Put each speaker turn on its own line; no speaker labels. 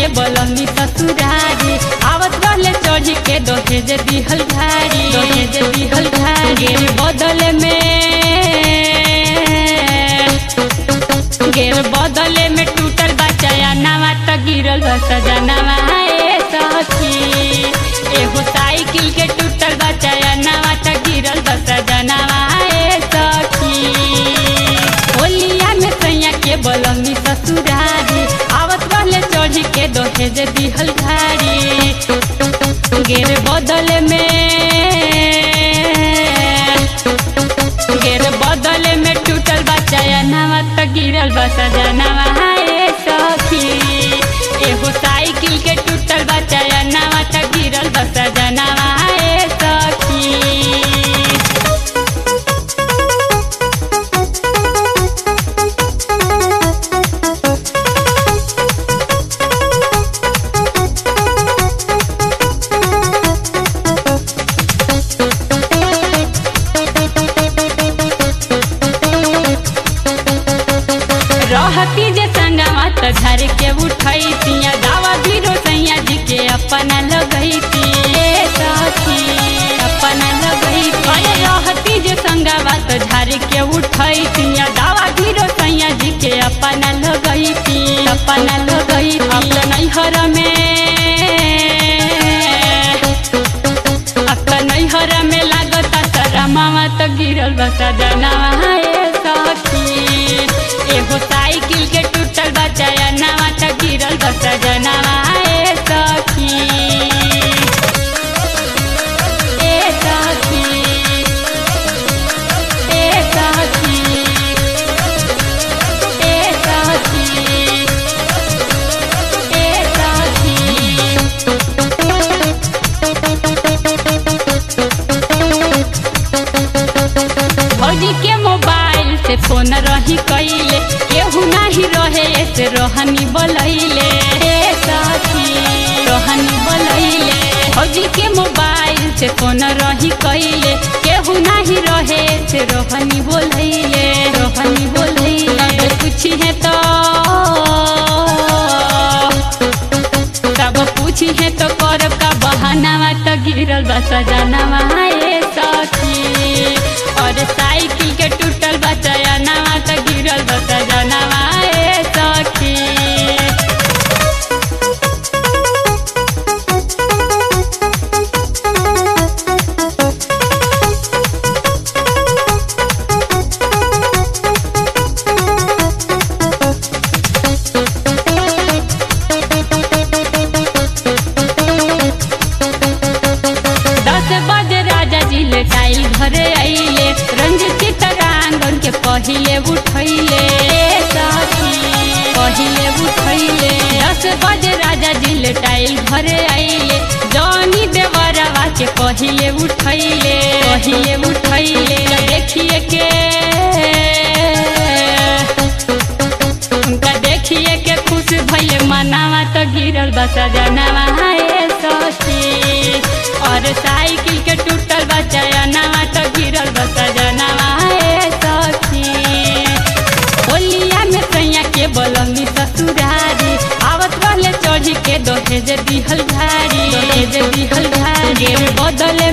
बोलनी ससुरारी आवत रहले चढ़ी के दहेज दिहल घारी दहेज दिहल घारी बदले में गेर बदले में टूटल बचाया नवा त गिरल बा सजनवा ए सखी एगो साइकिल के टूटल बचाया नवा त गिरल बा सजनवा ए सखी होलिया में सैया के बोलंगी ससुरारी आवत रहले चढ़ी के दहेज दिहल घारी गेर बदले में गेर बदले में टूटल बचाया नवा त गिरल बा सजनवा ए सखी एगो साइकिल के टूटल बचाया नवा त गिरल बा सजनवा ए सखी रहती जे संगवा त झर के उठई तिया दावा भीरो सैया जी के अपना लगई ए सखी अपना लगई अरे रहती जे संगवा त झर के उठई तिया दावा भीरो सैया जी के अपना लगई अपना लगई अब त नैहर में अब त नैहर में लागता सारा मामा त गिरल बसा जनवा ए सखी एगो साइकिल के टूटल बचाया नवा त गिरल बसा जनवा ए सखी ए सखी ए सखी ए सखी ए सखी भौजी के मोबाइल से फोन रही कैले केहू नाही रहे से रोहनी बोलैले ए सखी रोहनी बोलैले भौजी के मोबाइल से फोन रही कैले केहू नाही रहे से रोहनी बोलैले रोहनी बोलैले पूछी है तो तब पूछी है तो करब का बहानावा त गिरल बा सजनवा ए सखी और साइकिल के टूटल बचाया नवा त गिरल बा सजनवा ए सखी दस बजे राजा जी ले टाइल घरे आइले रंजित चितरांगन के पहिले उठैले ए सखी पहिले उठैले दस बजे राजा जी ले टाइल घरे आइले जॉनी देवरवा के पहिले उठैले पहिले उठैले देखिए के उनका देखिए के खुश भइले मनावा तो गिरल बसा जनवा ए सखी और साइकिल के टूटल बचाया नवा तो गिरल बसा जनवा ए सखी होलिया में सैया के बोलंगी ससुरारी आवत रहले चढ़ी के दहेज दिहल घारी दहेज दिहल घारी बदले